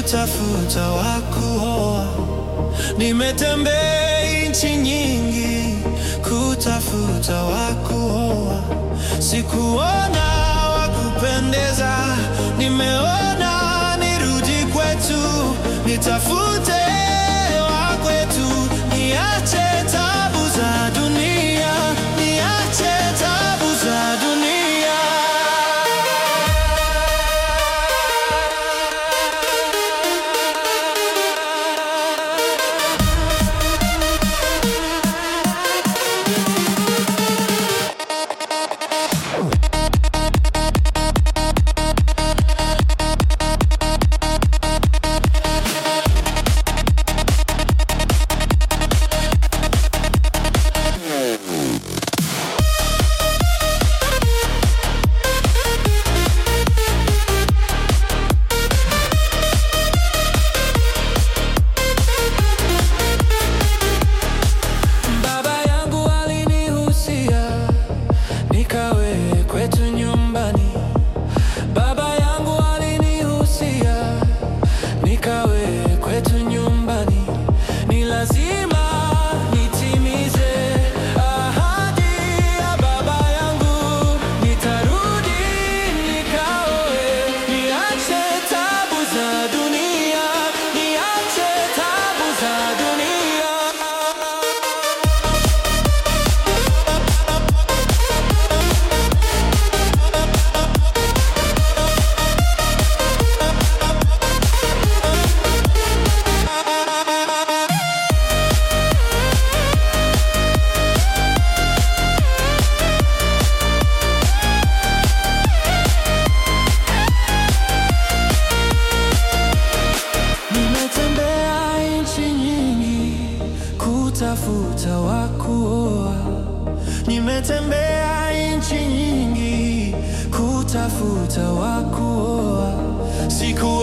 kutafuta wa kuoa. Nimetembea nchi nyingi kutafuta wa kuoa, sikuona wa kupendeza. Nimeona nirudi kwetu, nitafute wa kwetu, niache tabu za dunia, niache tabu za dunia. Baba yangu alinihusia nikawe kwetu nyumbani. Baba yangu alinihusia nikawe kwetu nyumbani. Ni lazima nitimize ahadi ya baba yangu, nitarudi nikaoe, niache tabu za dunia, niache tabu za dunia. Nimetembea nchi nyingi kutafuta wa kuoa. Nimetembea nchi nyingi kutafuta wa kuoa. Siku